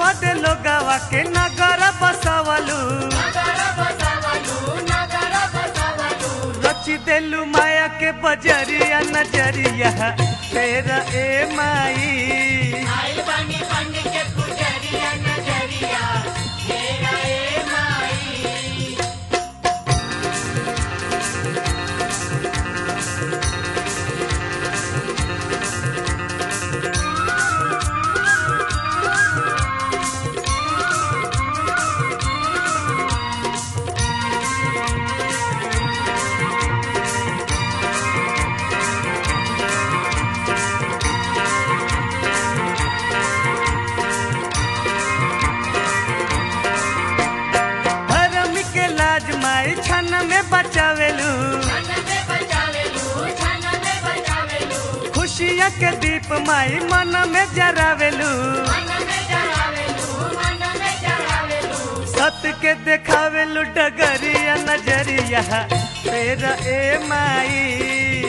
बदे लोगवा के नगर बसवलू रची देलू माया के बजरिया नजरिया तेरा ए माई धर्म के लाज माई छन में बचावेलू खुशिया के दीप माई मन में जरावेलू सत के देखावेलू डगरिया नजरिया तेरा ए माई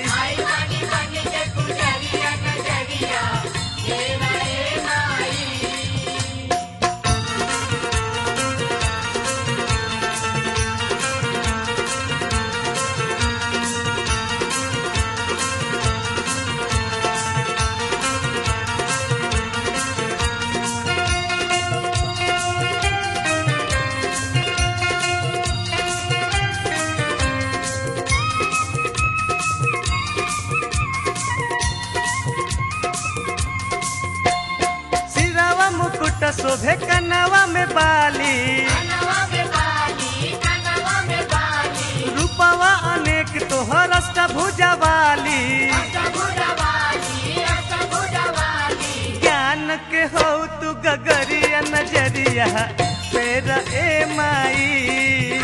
सिरावा मुकुट शोभे कनवा में बाली रूपवा अनेक तोहर अष्टभुजा वाली ज्ञान के हो तू गगरिया नजरिया तेरा ए माई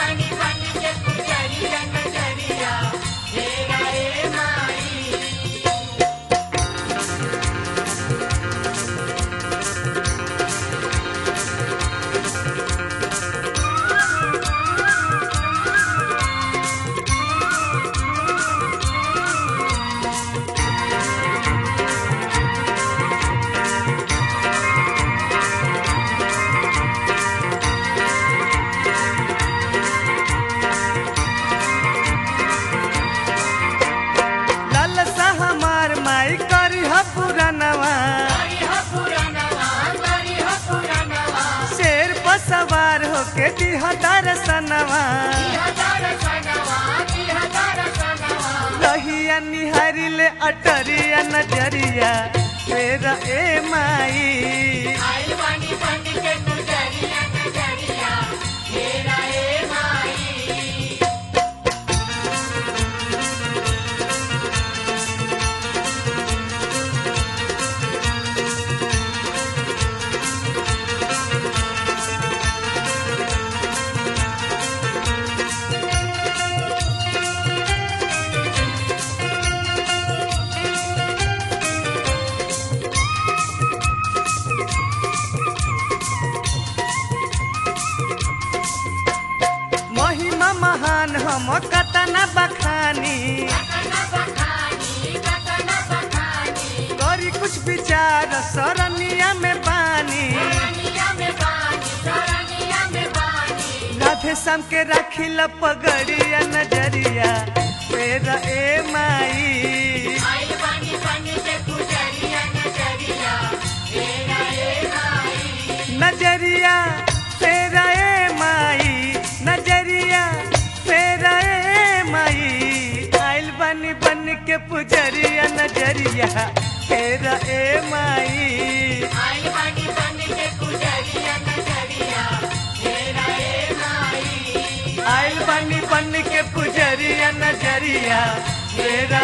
लालसा हमार माई करी ह पुरानवा शेर पर सवार होके दिह दर्शनवा रहिया निहारी ले अटरिया नजरिया तेरा ए माई महिमा महान हम कतना बखानी करी कुछ विचार सरनिया में पानी राधे श्याम के राखिल पगड़िया नजरिया तेरा ए माई नजरिया तेरा ए माई नजरिया तेरा ए माई आइल बनी बन के पुजरिया नजरिया तेरा ए माई आइल बनी बन के पुजरिया नजरिया तेरा